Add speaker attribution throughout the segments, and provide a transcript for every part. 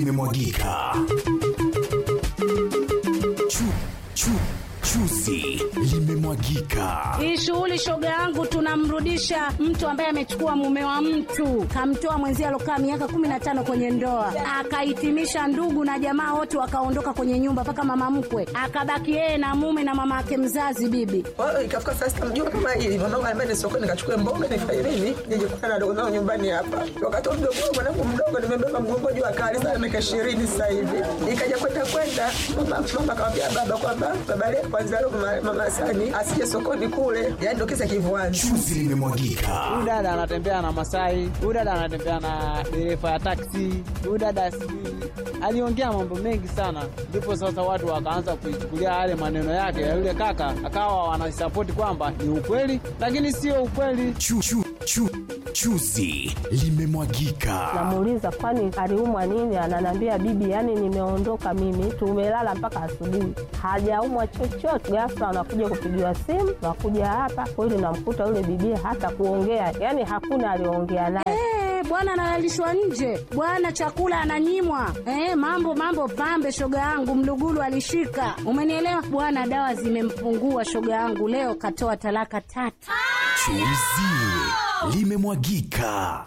Speaker 1: limemwagika. Chu, chu, chuzi limemwagika.
Speaker 2: Hii shughuli shoga yangu, tunamrudisha mtu ambaye amechukua mume wa mtu, kamtoa mwenzie alokaa miaka kumi na tano kwenye ndoa, akahitimisha ndugu na jamaa wote wakaondoka kwenye nyumba, mpaka mama mkwe akabaki yeye na mume na mama yake mzazi bibi.
Speaker 3: Kwa hiyo ikafika saa sita mjua kama hili mwanangu anambia ni sokoni nikachukue mboga nifanye nini nije kukutana na dogo zangu nyumbani hapa. Wakati wa mdogo wangu mwanangu mdogo nimebeba mgongo juu akali sana miaka ishirini sasa hivi. Ikaja kwenda kwenda mama mama akamwambia baba kwamba baba leo kwanza leo mama, mama Sani asije sokoni kule. Yaani ndio kisa kivuani.
Speaker 1: Chuzi limemwagika.
Speaker 4: Huyu dada anatembea na Masai, huyu dada anatembea na dereva ya taksi, huyu dada sijui aliongea mambo mengi sana, ndipo sasa watu wakaanza kuichukulia yale maneno yake ya yule kaka, akawa wanasapoti kwamba ni ukweli, lakini sio ukweli.
Speaker 1: Chu, chu, chu, chuzi limemwagika.
Speaker 5: Namuuliza kwani aliumwa nini? Ananiambia bibi, yani nimeondoka mimi, tumelala mpaka asubuhi, hajaumwa chochote. Ghafla anakuja kupigiwa simu, nakuja hapa kweli, namkuta yule bibi hata kuongea, yani hakuna aliongea naye.
Speaker 2: Eh, bwana analalishwa nje, bwana chakula ananyimwa. Eh, mambo mambo pambe, shoga yangu mlugulu alishika, umenielewa bwana. Dawa zimempungua shoga yangu, leo katoa talaka tatu.
Speaker 1: Chuzi limemwagika.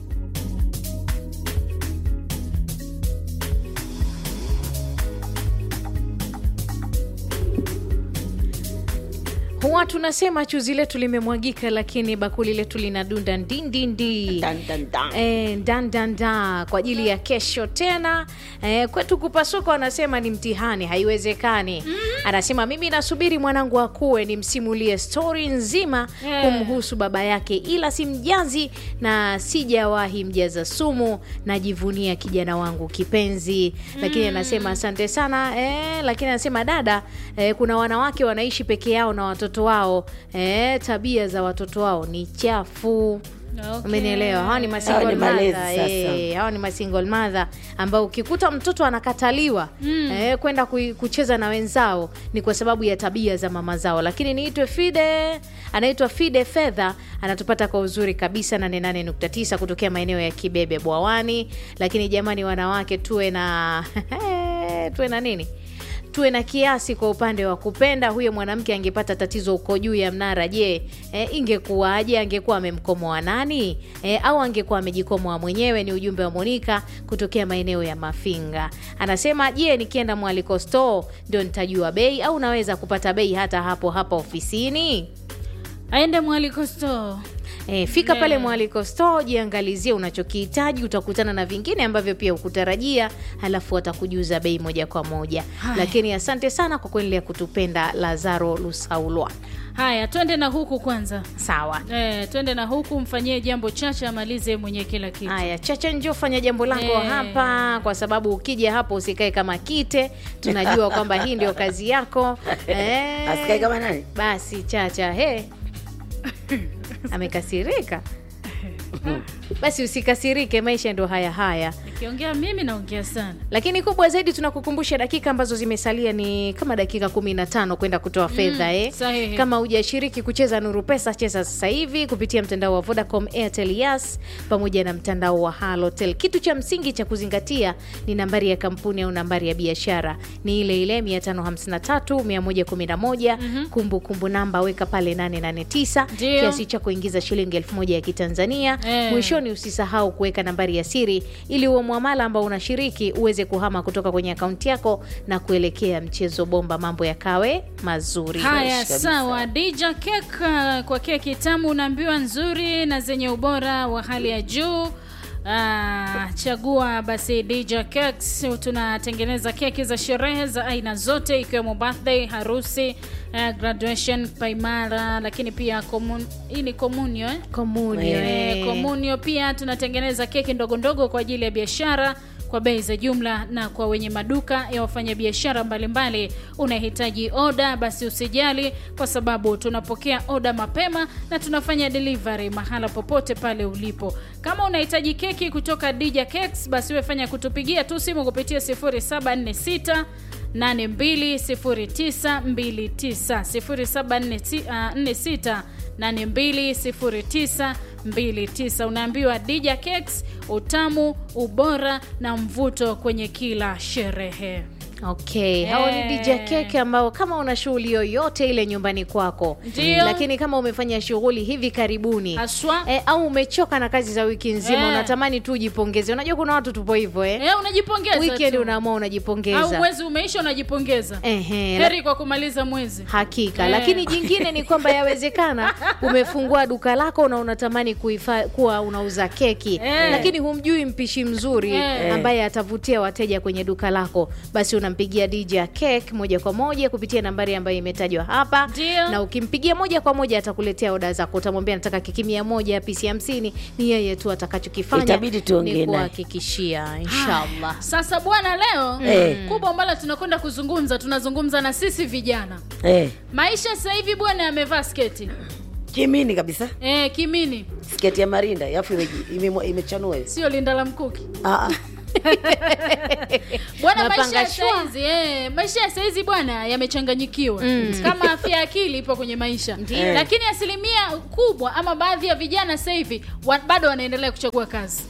Speaker 6: huwa tunasema chuzi letu limemwagika lakini bakuli letu lina dunda ndindindi
Speaker 4: Dan, dan, dan.
Speaker 6: E, ndandanda kwa ajili ya kesho tena e, kwetu kupasuka wanasema ni mtihani haiwezekani anasema mimi nasubiri mwanangu akuwe nimsimulie stori nzima
Speaker 2: Eh.
Speaker 6: kumhusu baba yake ila simjazi na sijawahi mjaza sumu najivunia kijana wangu kipenzi lakini anasema asante sana e, lakini anasema dada e, kuna wanawake wanaishi peke yao na watoto wao e, tabia za watoto wao ni chafu
Speaker 2: Okay.
Speaker 6: umenielewa hawa ni
Speaker 7: Hawa
Speaker 6: masingle
Speaker 7: ni malezi
Speaker 6: mother,
Speaker 7: sasa.
Speaker 6: eh, hawa ni masingle mother ambao ukikuta mtoto anakataliwa eh, kwenda kui- kucheza na wenzao ni kwa sababu ya tabia za mama zao lakini niitwe fide anaitwa fide fedha anatupata kwa uzuri kabisa 88.9 kutokea maeneo ya kibebe bwawani lakini jamani wanawake tuwe na tuwe na nini tuwe na kiasi kwa upande wa kupenda huyo mwanamke angepata tatizo uko juu ya mnara je e, ingekuwaje angekuwa amemkomoa nani e, au angekuwa amejikomoa mwenyewe ni ujumbe wa monika kutokea maeneo ya mafinga anasema je nikienda mwaliko store ndio nitajua bei au naweza kupata bei hata hapo hapa ofisini
Speaker 8: aende mwaliko store
Speaker 6: E, fika pale mwaliko store jiangalizie unachokihitaji utakutana na vingine ambavyo pia ukutarajia halafu watakujuza bei moja kwa moja lakini asante sana kwa kuendelea kutupenda lazaro lusaulwa
Speaker 8: haya twende na huku kwanza
Speaker 6: sawa
Speaker 8: e, twende na huku mfanyie jambo chache amalize mwenye kila kitu
Speaker 6: haya chacha njo fanya jambo lako
Speaker 8: Eh.
Speaker 6: hapa kwa sababu ukija hapo usikae kama kite tunajua kwamba hii ndio kazi yako Eh,
Speaker 7: Asikae kama nani?
Speaker 6: basi chacha he amekasirika basi usikasirike maisha ndio haya haya
Speaker 8: nikiongea mimi naongea sana
Speaker 6: lakini kubwa zaidi tunakukumbusha dakika ambazo zimesalia ni kama dakika kumi na tano kwenda kutoa fedha eh.
Speaker 8: sahihi.
Speaker 6: kama hujashiriki kucheza nuru pesa cheza sasa hivi kupitia mtandao wa vodacom airtel yas pamoja na mtandao wa halotel kitu cha msingi cha kuzingatia ni nambari ya kampuni au nambari ya biashara ni ile ile 553111 kumbukumbu namba weka pale 889
Speaker 8: Ndio.
Speaker 6: kiasi cha kuingiza shilingi elfu moja ya kitanzania
Speaker 8: Eh.
Speaker 6: mwishoni usisahau kuweka nambari ya siri ili huo mwamala ambao unashiriki uweze kuhama kutoka kwenye akaunti yako na kuelekea mchezo bomba mambo yakawe mazuri
Speaker 8: haya sawa dija kek uh, kwa keki tamu unaambiwa nzuri na zenye ubora wa hali ya juu Ah, chagua basi Dija Cakes. Tunatengeneza keki za sherehe za aina zote ikiwemo birthday, harusi, uh, graduation, paimara, lakini pia komun, hii ni komunio eh?
Speaker 6: komunio
Speaker 8: Eh,
Speaker 6: eh.
Speaker 8: komunio pia tunatengeneza keki ndogo ndogo kwa ajili ya biashara kwa bei za jumla na kwa wenye maduka ya wafanyabiashara mbalimbali unahitaji oda basi usijali kwa sababu tunapokea oda mapema na tunafanya delivery mahala popote pale ulipo kama unahitaji keki kutoka Dija Cakes basi wefanya kutupigia tu simu kupitia 0746 820929 0746 8209 29 unaambiwa dija cakes utamu ubora na mvuto kwenye kila sherehe
Speaker 6: okay hao ni
Speaker 8: Eh.
Speaker 6: DJ Keke ambao kama una shughuli yoyote ile nyumbani kwako
Speaker 8: Ndio.
Speaker 6: lakini kama umefanya shughuli hivi karibuni
Speaker 8: haswa
Speaker 6: E, au umechoka na kazi za wiki nzima
Speaker 8: Eh.
Speaker 6: unatamani tu ujipongeze unajua kuna watu tupo hivyo eh?
Speaker 8: eh, unajipongeza
Speaker 6: weekend
Speaker 8: tu.
Speaker 6: unaamua
Speaker 8: au
Speaker 6: unajipongeza
Speaker 8: mwezi umeisha unajipongeza
Speaker 6: Ehe, la-
Speaker 8: heri kwa kumaliza mwezi
Speaker 6: hakika
Speaker 8: Eh.
Speaker 6: lakini jingine ni kwamba yawezekana umefungua duka lako na unatamani kuifa, kuwa unauza keki
Speaker 8: Eh.
Speaker 6: lakini humjui mpishi mzuri
Speaker 8: Eh.
Speaker 6: ambaye atavutia wateja kwenye duka lako basi unampigia DJ Cake moja kwa moja kupitia nambari ambayo imetajwa hapa
Speaker 8: Ndio.
Speaker 6: na ukimpigia moja kwa moja atakuletea oda zako utamwambia nataka keki mia moja pisi hamsini ni yeye tu atakachokifanya
Speaker 7: Itabidi tuongee
Speaker 6: ni
Speaker 7: naye.
Speaker 6: kuhakikishia inshallah
Speaker 8: sasa bwana leo
Speaker 7: Eh.
Speaker 8: kubwa ambalo tunakwenda kuzungumza tunazungumza na sisi vijana
Speaker 7: eh,
Speaker 8: maisha sasa hivi bwana yamevaa sketi
Speaker 7: kimini kabisa
Speaker 8: eh, kimini
Speaker 7: sketi ya marinda alafu imeji- ime- imechanua hivi
Speaker 8: sio linda la mkuki
Speaker 7: Ah, ah.
Speaker 8: bwana maisha
Speaker 6: Mapanga
Speaker 8: ya
Speaker 6: shwa.
Speaker 8: saizi eh, maisha ya saizi bwana yamechanganyikiwa kama afya ya akili ipo kwenye maisha
Speaker 7: Ndiyo.
Speaker 8: lakini asilimia kubwa ama baadhi ya vijana sasa hivi wa, bado wanaendelea kuchagua kazi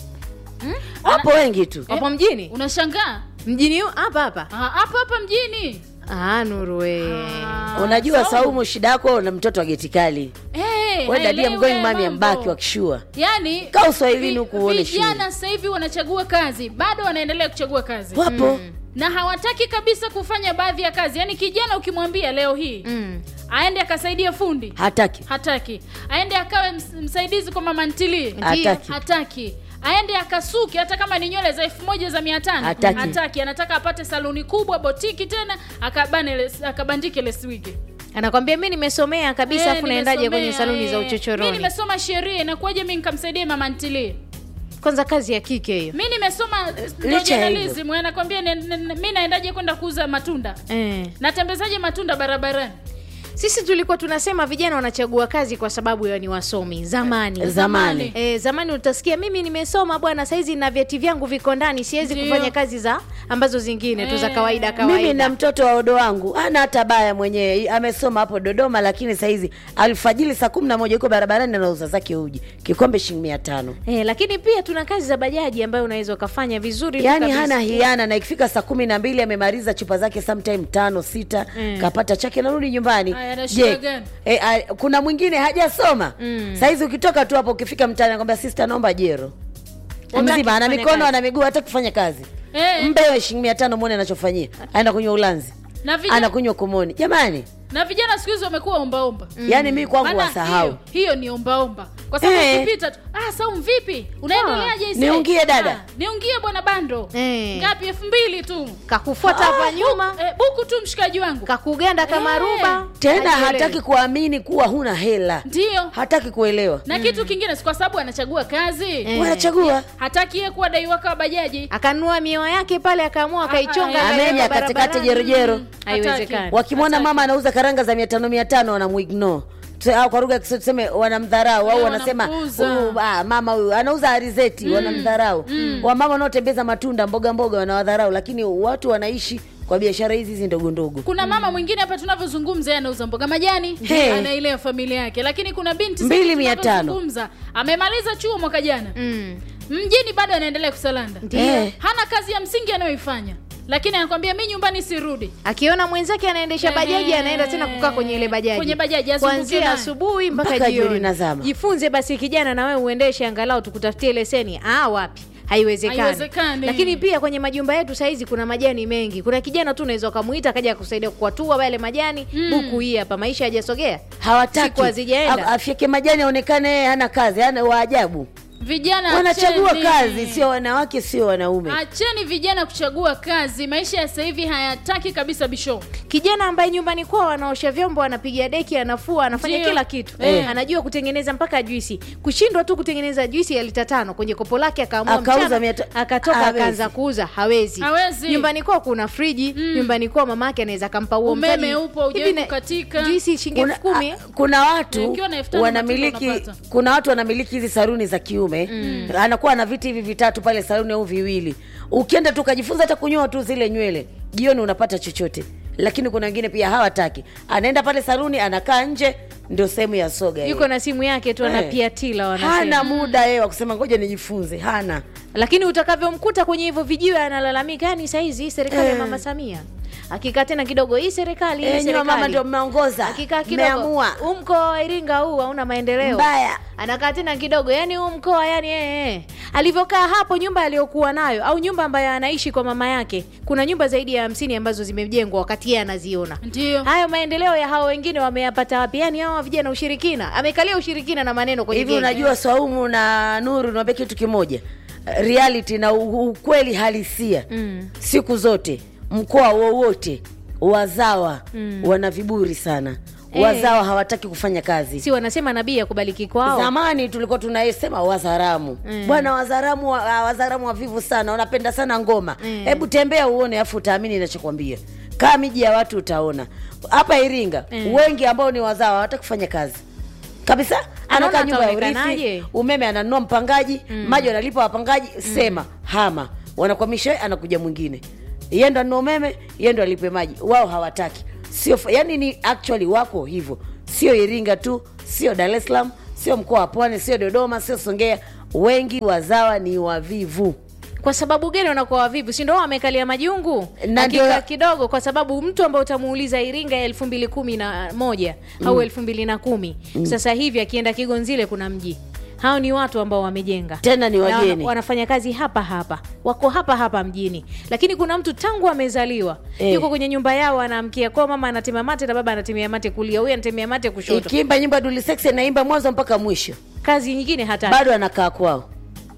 Speaker 7: wapo wengi tu
Speaker 6: wapo mjini
Speaker 8: unashangaa
Speaker 6: mjini huu hapa hapa
Speaker 8: Ah, hapa hapa mjini
Speaker 6: ah, nuru we
Speaker 8: Ah,
Speaker 7: unajua
Speaker 8: Saumu.
Speaker 7: saumu shida yako na mtoto wa geti kali
Speaker 8: Eh,
Speaker 7: we dadia
Speaker 8: haelewi
Speaker 7: mgoi
Speaker 8: haya
Speaker 7: mami
Speaker 8: mambo.
Speaker 7: ambaki wakishua
Speaker 8: yani
Speaker 7: Kaa uswahilini
Speaker 8: vi-
Speaker 7: huku uone
Speaker 8: vijana sasa hivi wanachagua kazi bado wanaendelea kuchagua kazi
Speaker 7: wapo
Speaker 8: na hawataki kabisa kufanya baadhi ya kazi yaani kijana ukimwambia leo hii
Speaker 6: mm.
Speaker 8: aende akasaidia fundi
Speaker 7: hataki
Speaker 8: hataki aende akawe ms- msaidizi kwa mama ntilie
Speaker 7: Hataki.
Speaker 8: hataki aende akasuki hata kama ni nywele za elfu moja za mia tano
Speaker 7: Hataki.
Speaker 8: hataki anataka apate saluni kubwa botiki tena akabane les- akabandike leswigi
Speaker 6: anakwambia mi nimesomea kabisa
Speaker 8: Eh,
Speaker 6: afu naendaje kwenye
Speaker 8: nimesomea,
Speaker 6: saluni za
Speaker 8: eh. mi
Speaker 6: uchochoroni
Speaker 8: nimesoma sheria inakuwaje mi nikamsaidia mama ntilie
Speaker 6: kwanza kazi ya kike hiyo
Speaker 8: mi nimesoma
Speaker 7: Licha ya hivyo.
Speaker 8: journalism anakwambia ne- ne- ne- mi naendaje kwenda kuuza matunda
Speaker 6: eh.
Speaker 8: natembezaje matunda barabarani
Speaker 6: sisi tulikuwa tunasema vijana wanachagua kazi kwa sababu ya ni wasomi zamani
Speaker 7: zamani
Speaker 6: E, zamani utasikia mimi nimesoma bwana saizi na vyeti vyangu viko ndani siwezi
Speaker 8: Ndio.
Speaker 6: kufanya kazi za ambazo zingine tu za
Speaker 8: Eh.
Speaker 6: kawaida
Speaker 7: mimi na
Speaker 6: kawaida
Speaker 7: mtoto wa odo wangu ana hata baya mwenyewe amesoma hapo dodoma lakini sahizi alfajili saa kumi na moja yuko barabarani anauza zake uji kikombe shilingi mia tano
Speaker 6: e, lakini pia tuna kazi za bajaji ambayo unaweza ukafanya vizuri tu
Speaker 7: yaani
Speaker 6: kabisa.
Speaker 7: hana hiana na ikifika saa kumi na mbili amemaliza chupa zake sometime tano sita
Speaker 6: Mm.
Speaker 7: kapata chake narudi nyumbani
Speaker 8: Aya, ana shida
Speaker 7: je
Speaker 8: gani?
Speaker 7: e, a, kuna mwingine hajasoma mm. sahizi ukitoka tu hapo ukifika mtaani nakwambia sista naomba jero
Speaker 6: Hutaki
Speaker 7: mzima ana
Speaker 6: kufanya
Speaker 7: mikono
Speaker 6: kazi.
Speaker 7: ana miguu hata kufanya kazi
Speaker 8: Eh.
Speaker 7: mpewe shilingi mia tano mwone anachofanyia aenda kunywa ulanzi
Speaker 8: na vijana,
Speaker 7: anakunywa kumoni jamani
Speaker 8: na vijana siku hizi wamekuwa ombaomba
Speaker 7: yaani mi kwangu
Speaker 8: Maana
Speaker 7: wasahau
Speaker 8: hiyo, hiyo ni ombaomba kwa sababu
Speaker 7: Eh.
Speaker 8: ukipita tu ah saum vipi unaendeleaje ise?"
Speaker 7: niungie dada.
Speaker 8: Ah, niungie bwana bando
Speaker 6: Eh.
Speaker 8: ngapi elfu mbili tu
Speaker 6: kakufuata hapa
Speaker 8: Ah,
Speaker 6: nyuma
Speaker 8: bu- eh, buku tu mshikaji wangu
Speaker 6: kakuganda kama
Speaker 8: Eh.
Speaker 6: ruba
Speaker 7: tena
Speaker 6: hajielewi.
Speaker 7: hataki kuamini kuwa huna hela
Speaker 8: ndio
Speaker 7: hataki kuelewa
Speaker 8: na kitu kingine si kwa sababu anachagua kazi
Speaker 6: Eh.
Speaker 7: wanachagua
Speaker 8: hataki yeye kuwa daiwaka wa bajaji
Speaker 6: akanunua miwa yake pale akaamua akaichonga
Speaker 8: ah,
Speaker 6: akaiweka
Speaker 7: amenya
Speaker 6: barabarani.
Speaker 7: katikati jerojero
Speaker 6: haiwezekani
Speaker 7: wakimwona
Speaker 8: Hataki.
Speaker 7: mama anauza karanga za mia tano mia tano wanamuignore Tuse- au kwa lugha ya Kiswahili tuseme wanamdharau au
Speaker 8: Eh,
Speaker 7: wanasema
Speaker 8: wanampuuza.
Speaker 7: "Huyu, ah, mama huyu anauza arizeti wanamdharau wamama wanaotembeza matunda mboga mboga wanawadharau lakini watu wanaishi kwa biashara hizi hizi ndogo ndogo
Speaker 8: kuna mama mwingine hapa tunavyozungumza yeye anauza mboga majani
Speaker 7: He.
Speaker 8: anailea familia yake lakini kuna binti
Speaker 7: Mbili
Speaker 8: sasa
Speaker 7: mia tano.
Speaker 8: tunavyozungumza, amemaliza chuo mwaka jana
Speaker 6: mm.
Speaker 8: mjini bado anaendelea kusalanda
Speaker 7: Eh.
Speaker 8: hana kazi ya msingi anayoifanya lakini anakwambia mi nyumbani sirudi
Speaker 6: akiona mwenzake anaendesha
Speaker 8: Eh.
Speaker 6: bajaji anaenda tena kukaa kwenye ile bajaji
Speaker 8: Kwenye bajaji, azunguke
Speaker 6: kuanzia
Speaker 8: nayo.
Speaker 6: asubuhi mpaka,
Speaker 7: Mpaka jioni
Speaker 6: jioni
Speaker 7: nazama.
Speaker 6: jifunze basi kijana na wewe uendeshe angalau tukutafutie leseni ah wapi haiwezekani
Speaker 8: Haiwezekani.
Speaker 6: lakini pia kwenye majumba yetu sahizi kuna majani mengi kuna kijana tu unaweza ukamuita akaja kusaidia kuatua yale majani buku hii hapa maisha hajasogea
Speaker 7: hawataki
Speaker 6: Siku hazijaenda.
Speaker 7: A- afyeke majani aonekane yeye hana kazi hana waajabu
Speaker 8: vijana
Speaker 7: wanachagua
Speaker 8: acheni.
Speaker 7: kazi sio wanawake sio wanaume
Speaker 8: acheni vijana kuchagua kazi maisha ya sasa hivi hayataki kabisa bisho
Speaker 6: kijana ambaye nyumbani kwao anaosha vyombo anapiga deki anafua anafanya
Speaker 8: Ndio.
Speaker 6: kila kitu
Speaker 8: Eh.
Speaker 6: anajua kutengeneza mpaka juisi kushindwa tu kutengeneza juisi ya lita tano kwenye kopo lake akaamua
Speaker 7: Akauza
Speaker 6: mchana,
Speaker 7: mia ta-
Speaker 6: akatoka
Speaker 7: hawezi.
Speaker 6: akaanza kuuza hawezi
Speaker 8: Hawezi.
Speaker 6: nyumbani kwao kuna friji nyumbani kwao mamake anaweza akampa huo
Speaker 8: Umeme
Speaker 6: mtaji.
Speaker 8: upo, hujawahi
Speaker 6: Hivi na-
Speaker 8: kukatika.
Speaker 6: juisi shilingi
Speaker 7: kuna,
Speaker 6: elfu kumi
Speaker 7: a- kuna watu
Speaker 8: Ukiwa na elfu tano
Speaker 7: wanamiliki
Speaker 8: matunda unapata.
Speaker 7: kuna watu wanamiliki hizi saruni za kiume anakuwa na viti hivi vitatu pale saruni au viwili ukienda tu ukajifunza hata kunyoa tu zile nywele jioni unapata chochote lakini kuna wengine pia hawataki anaenda pale saluni anakaa nje ndio sehemu ya soga
Speaker 6: yuko
Speaker 7: yeye.
Speaker 6: na simu yake tu
Speaker 7: Eh.
Speaker 6: anapiatila wanasema
Speaker 7: hana muda yeye wa kusema ngoja nijifunze hana
Speaker 6: lakini utakavyomkuta kwenye hivyo vijiwe analalamika yani saizi hii serikali ya
Speaker 7: Eh.
Speaker 6: mama samia akikaa tena kidogo hii serikali hii
Speaker 7: Eh, nyinyi mama
Speaker 6: serikali
Speaker 7: ndio mmeongoza
Speaker 6: akikaa kidogo
Speaker 7: mmeamua
Speaker 6: huu mkoa wa iringa huu hauna maendeleo
Speaker 7: mbaya
Speaker 6: anakaa tena kidogo yani huu mkoa yani eh, eh. alivyokaa hapo nyumba aliyokuwa nayo au nyumba ambayo anaishi kwa mama yake kuna nyumba zaidi ya hamsini ambazo zimejengwa wakati yeye anaziona
Speaker 8: ndio
Speaker 6: hayo maendeleo ya hao wengine wameyapata wapi yani hawa vijana ushirikina amekalia ushirikina na maneno kwenye
Speaker 7: hivi
Speaker 6: genge.
Speaker 7: unajua swaumu na nuru niwambia kitu kimoja reality na u- ukweli halisia
Speaker 6: Mm.
Speaker 7: siku zote mkoa wowote wazawa wana viburi sana
Speaker 6: Eh.
Speaker 7: wazawa hawataki kufanya kazi
Speaker 6: si wanasema nabii akubaliki kwao
Speaker 7: zamani tulikuwa tunasema wazaramu
Speaker 6: Mm.
Speaker 7: bwana wazaramu wa- ah, wazaramu wavivu sana wanapenda sana ngoma
Speaker 6: Mm.
Speaker 7: hebu tembea uone afu utaamini inachokwambia kaa miji ya watu utaona hapa iringa
Speaker 6: Mm.
Speaker 7: wengi ambao ni wazawa hawataki kufanya kazi kabisa
Speaker 6: Anaona
Speaker 7: anakaa nyumba ya
Speaker 6: ataonekanaje?
Speaker 7: urithi umeme ananunua mpangaji maji wanalipa wapangaji sema hama wanakwamisha yeye, anakuja mwingine yeye ndo anunua umeme yeye ndo alipe maji wao hawataki sio fa- yani ni actually wako hivyo sio iringa tu sio dar es salaam sio mkoa wa pwani sio dodoma sio songea wengi wazawa ni wavivu
Speaker 6: kwa sababu gani wanakuwa wavivu si ndo wao wamekalia majungu
Speaker 7: Na
Speaker 6: Hakika
Speaker 7: ndio-
Speaker 6: kidogo kwa sababu mtu ambaye utamuuliza iringa ya elfu mbili kumi na moja au elfu mbili na kumi sasa hivi akienda kigonzile kuna mji hao ni watu ambao wamejenga
Speaker 7: Tena ni
Speaker 6: Na wana-
Speaker 7: wageni.
Speaker 6: wanafanya kazi hapa hapa wako hapa hapa mjini lakini kuna mtu tangu amezaliwa
Speaker 7: Eh.
Speaker 6: yuko kwenye nyumba yao anaamkia kwao mama anatemea mate na baba anatemea mate kulia huyu anatemea mate kushoto
Speaker 7: ikiimba nyimba dulisex anaimba mwanzo mpaka mwisho
Speaker 6: kazi nyingine hata
Speaker 7: bado anakaa kwao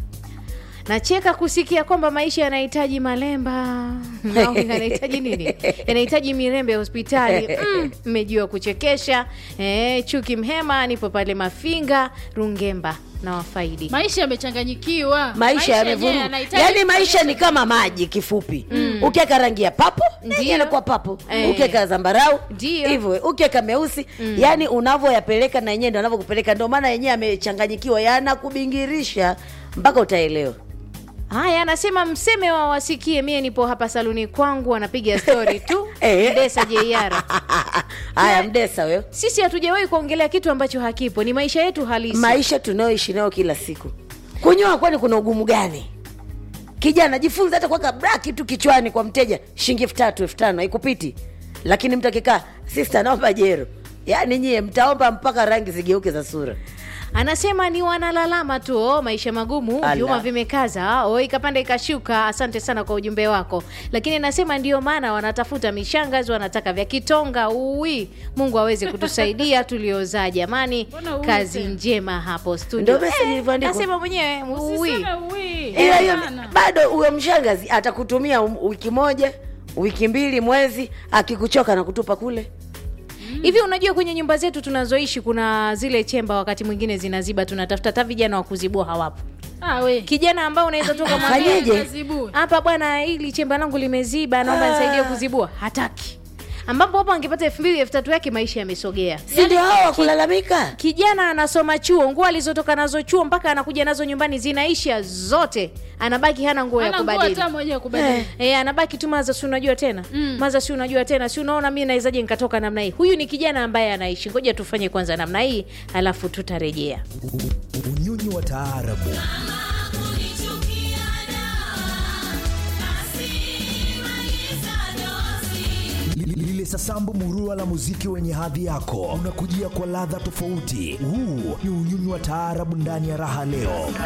Speaker 6: nacheka kusikia kwamba maisha yanahitaji malemba au yanahitaji nini yanahitaji mirembe ya hospitali Mm, mmejua kuchekesha eh, chuki mhema nipo pale mafinga rungemba na wafaidi
Speaker 8: maisha yamechanganyikiwa
Speaker 7: maisha
Speaker 8: yenyewe
Speaker 7: yamevuruga
Speaker 8: yanahitaji
Speaker 7: yaani maisha ni kama maji kifupi ukiweka rangi ya papo
Speaker 6: Ndio.
Speaker 7: yanakuwa papo
Speaker 6: Eh.
Speaker 7: ukiweka zambarau
Speaker 6: Ndio.
Speaker 7: hivyo ukiweka meusi yaani unavyoyapeleka na yenyewe ndo anavyokupeleka ndio maana yenyewe amechanganyikiwa yanakubingirisha mpaka utaelewa
Speaker 6: haya anasema mseme wa wasikie mie nipo hapa saluni kwangu anapiga stori tu
Speaker 7: Eh.
Speaker 6: desa jeiara
Speaker 7: haya mdesa wewe
Speaker 6: sisi hatujawahi kuongelea kitu ambacho hakipo ni maisha yetu halisi
Speaker 7: maisha tunayoishi nayo kila siku kunyoa kwani kuna ugumu gani kijana jifunze hata kuweka braki tu kichwani kwa mteja shilingi elfu tatu elfu tano haikupiti lakini mtu akikaa sista naomba jero yaani nyie mtaomba mpaka rangi zigeuke za sura
Speaker 6: anasema ni wanalalama tu oh, maisha magumu
Speaker 7: Ala.
Speaker 6: vyuma vimekaza oh, ikapanda ikashuka asante sana kwa ujumbe wako lakini anasema ndio maana wanatafuta mishangazi wanataka vya kitonga uwi mungu aweze kutusaidia tuliozaa jamani
Speaker 8: Mbona uwi
Speaker 6: kazi
Speaker 8: tena?
Speaker 6: njema hapo studio
Speaker 7: Ndio message ilivyoandikwa.
Speaker 6: nasema mwenyewe uwi
Speaker 8: Usiseme uwi.
Speaker 7: ila hiyo
Speaker 8: Hapana.
Speaker 7: bado huyo mshangazi atakutumia um- wiki moja wiki mbili mwezi akikuchoka na kutupa kule
Speaker 6: hivi unajua kwenye nyumba zetu tunazoishi kuna zile chemba wakati mwingine zinaziba tunatafuta hata vijana wa kuzibua hawapo
Speaker 8: Ah, we.
Speaker 6: kijana ambao unaweza tu ukamwambia,
Speaker 7: Fanyeje?
Speaker 8: Kazibue.
Speaker 6: hapa bwana hili chemba langu limeziba naomba nisaidie kuzibua hataki ambapo hapo angepata elfu mbili elfu tatu yake maisha yamesogea
Speaker 7: si ndio hao wakulalamika
Speaker 6: kijana anasoma chuo nguo alizotoka nazo chuo mpaka anakuja nazo nyumbani zinaisha zote anabaki hana nguo ya
Speaker 8: Hana nguo
Speaker 6: kubadili
Speaker 8: hata moja ya kubadili.
Speaker 6: E, anabaki tu maza si unajua tena mm. maza si unajua tena si unaona mi nawezaje nikatoka namna hii huyu ni kijana ambaye anaishi ngoja tufanye kwanza namna hii alafu tutarejea
Speaker 1: unyunyu wa taarabu Li- lile sasambu murua la muziki wenye hadhi yako unakujia kwa ladha tofauti huu ni unyunyu wa taarabu ndani ya raha leo